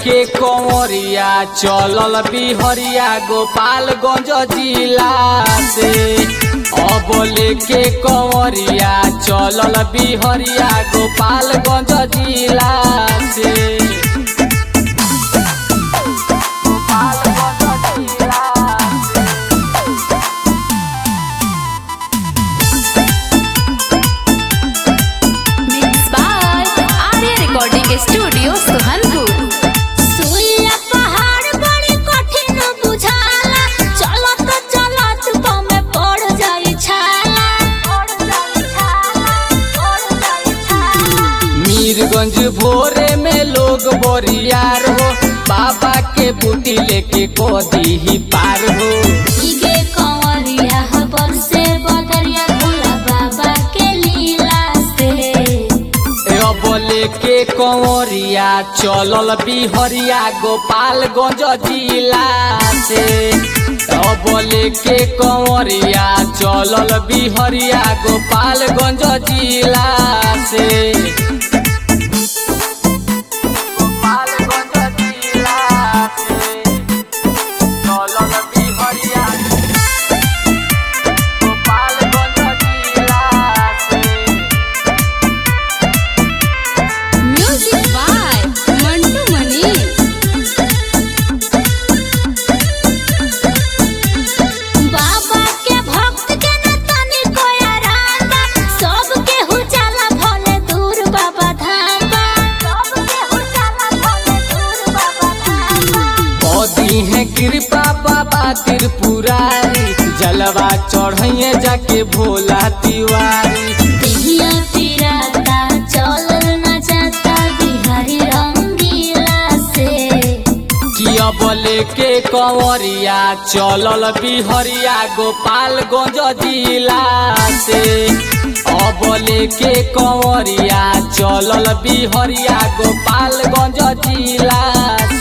लेके कंवरिया चलल बिहरिया गोपालगंज जिला से अब लेके कंवरिया चलल बिहरिया गोपालगंज जिला से गोपालगंज जिला से Mixed by Arya Recording Studio, Suhanpur. सुइया पहाड़ बड़ी कठिन बुझाला चलत चलत पमे पड़ जाई छाला पड़ जाई छाला पड़ जाई छाला मीरगंज भोरे में लोग बोरियार हो बाबा के बूटी लेके कोदी ही पार हो इगे कंवरिया हबर से बदरिया भोला बाबा के लीला से अब लेके कंवरिया चलल बिहरिया गोपालगंज जिला से अब लेके कंवरिया चलल बिहरिया गोपालगंज जिला से गोपालगंज जिला से चलल बिहरिया गोपालगंज जिला से Music by Mantu Manish. बाबा के भक्त के न तनी कोया रांदा सब के हो जाला भले दूर बाबा धाम सब के हो जाला भले दूर बाबा धाम मोदी है कृपा बाबा त्रिपुरारी जलवा चढ़ैये जाके भोला तिवारी दिहिया तिराता चलल न जाता बिहारी रंगीला से कि अब लेके कंवरिया चलल बिहरिया गोपालगंज जिला से अब लेके कंवरिया चलल बिहरिया गोपालगंज जिला